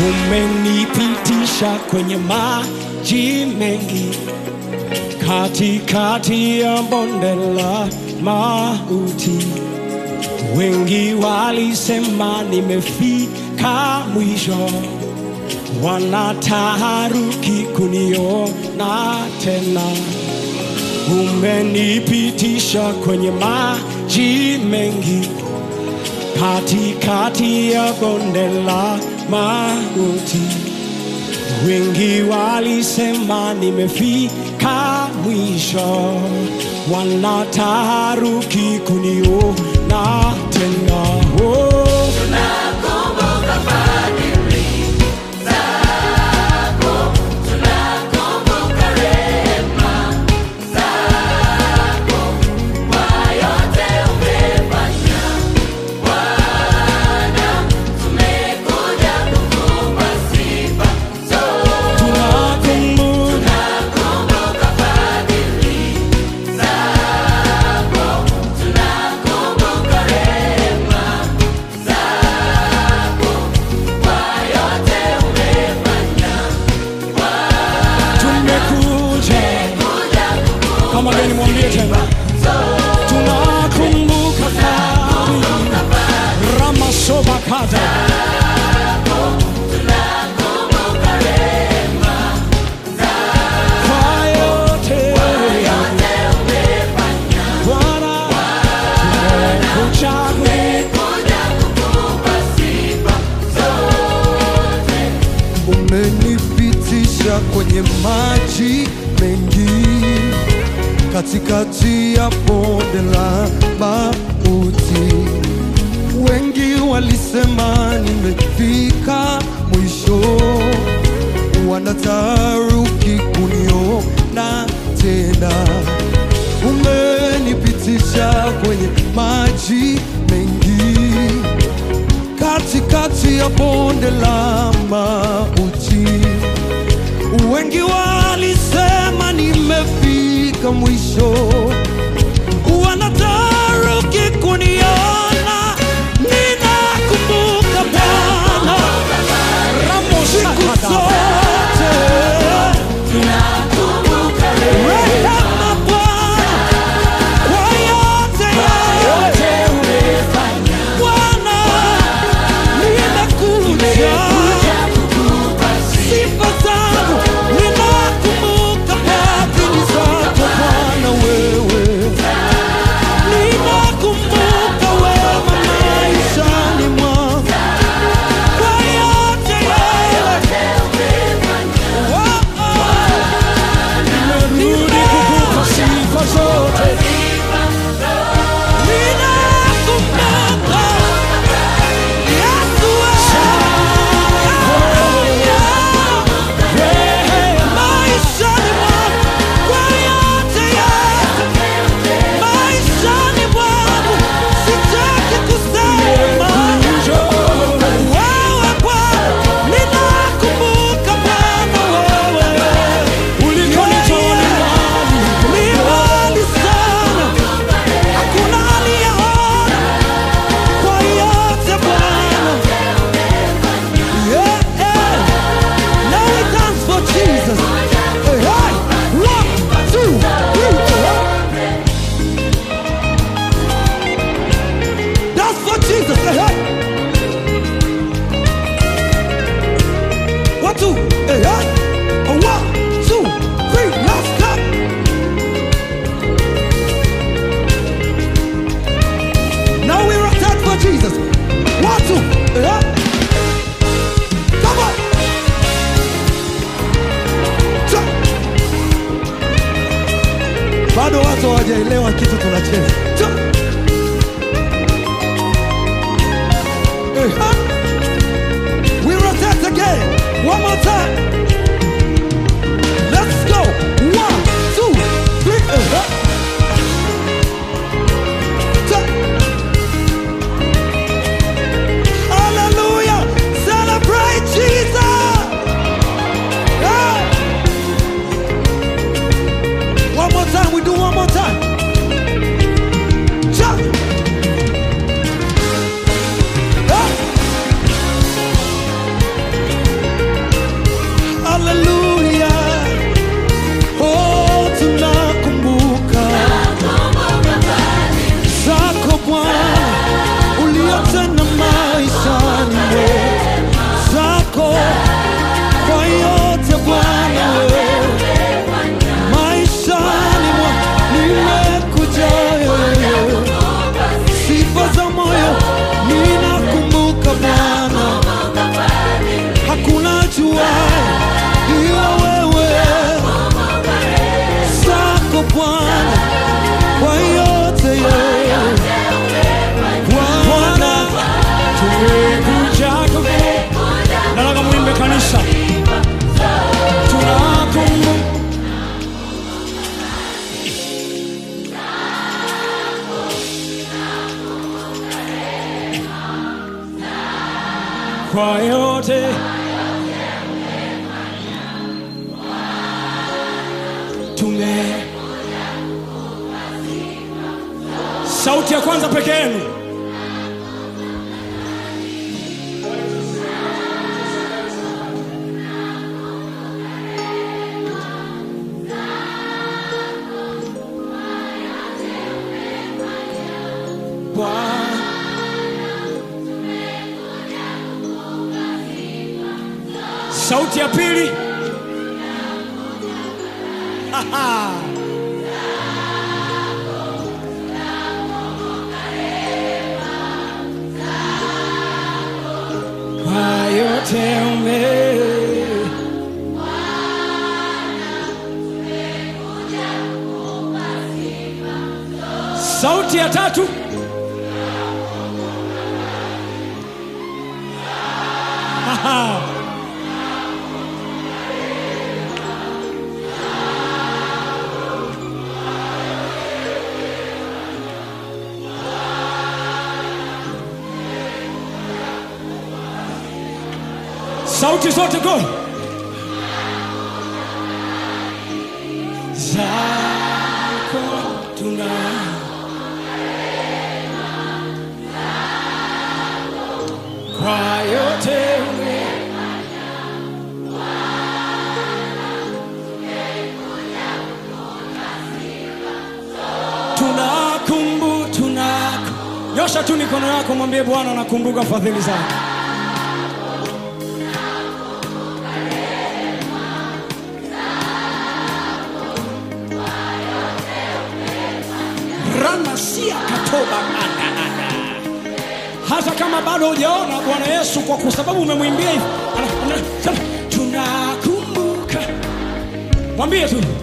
umenipitisha kwenye maji mengi, katikati ya bonde la mauti. Wengi walisema nimefika mwisho, wanataharuki kuniona tena. Umenipitisha kwenye maji mengi, katikati ya bonde la mauti. Wengi walisema nimefika mwisho, wanataharuki kuniona tena. Oh. Tunakumbuka tumekuja kama gani, mwambie tena, tunakumbuka fadhili ramasovakata kwa yote Bwana, tumekuja umenipitisha kwenye maji mengi, katikati ya bonde la mauti. Wengi walisema nimefika mwisho, wanataruki kuniona tena. Umenipitisha kwenye maji mengi katikati ya bonde la mauti. Wengi walisema nimefika mwisho, wanataruki kuniona. Ninakumbuka Bwana siku zote, rehema Bwana kwa yote yote Bwana, nimekuja sifa zangu, ninakumbuka fadhili zako Bwana wewe. kwa yote tume sauti ya kwanza peke yenu Bwana sauti ya pili Aha. kwa yote ume sauti ya tatu Aha. sauti zote go zako tuna kwa yote ume- tunakumbu tunako nyosha tu mikono yako mwambie bwana nakumbuka fadhili zako ramasia katoba anda hata kama bado hujaona bwana yesu kwa kwa sababu umemwimbia hivi ana- ana- sema, tunakumbuka mwambie tu